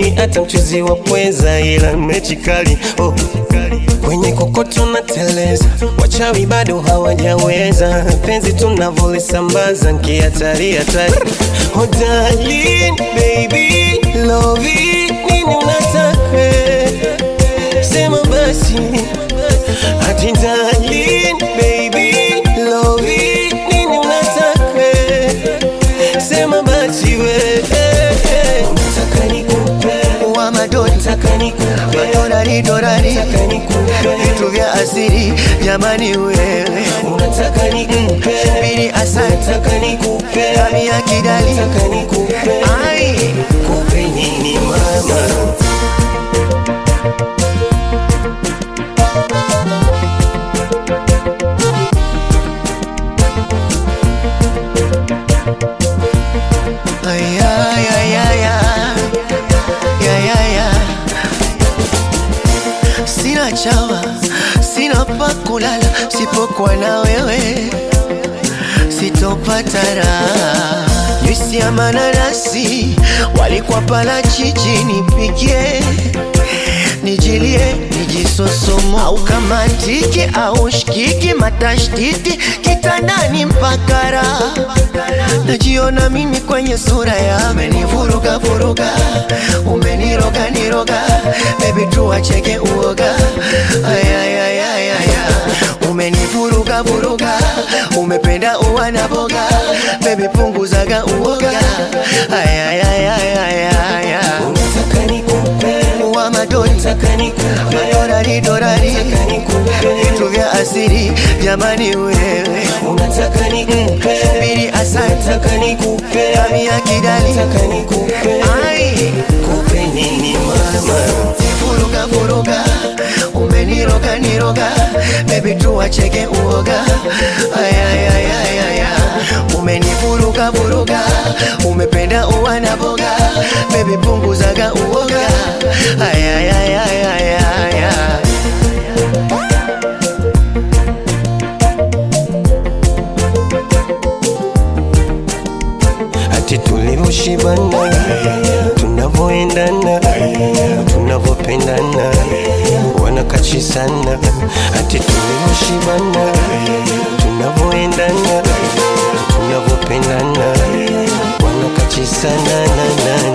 mi hata mchuzi wa pweza, ila mechi kali oh. Kwenye kokoto na teleza, wachawi bado hawajaweza. Penzi tunavolisambaza nkihatari hatari. Oh darling, baby, love it, nini unataka? Sema basi ati darling, baby, love it, nini unataka? Sema basi we Unataka nikupe wa madoni Unataka nikupe madorari dorari Unataka nikupe vitu vya asili jamani wewe Unataka nikupe bili asante Unataka nikupe kami ya kidali Unataka nikupe ai Kupe nini mama ay ay ay ay ay ay ay ay sina chawa sina pa kulala sipokuwa na wewe sitopata raha juisi ya mananasi walikuwa pala chichi nipigie nijilie nijisosomo au kama tiki au shikiki matashtiti kitandani mpaka raha najiona mimi kwenye sura ya umenivuruga vuruga umeniroga niroga bebi tuacheke uoga ayayayayaya umenivuruga vuruga umependa uwa na boga bebi punguzaga uoga ayayayayaya Unataka nikupe wa madoni Unataka nikupe madorari dorari Unataka nikupe vitu vya asili jamani wewe Unataka nikupe bili asante Unataka nikupe kami ya kidali Unataka nikupe ai Kupe nini mama vuruga vuruga umeniroga niroga bebi tuacheke uoga ayayayayaya umenivuruga vuruga umependa uwa na boga bebi punguzaga uoga ayayayayaya ati tulivyoshibana, tunavyoendana, tunavyopendana, wanakachi sana. Ati tulivyoshibana, tunavyoendana, tunavyopendana, wanakachi sana na na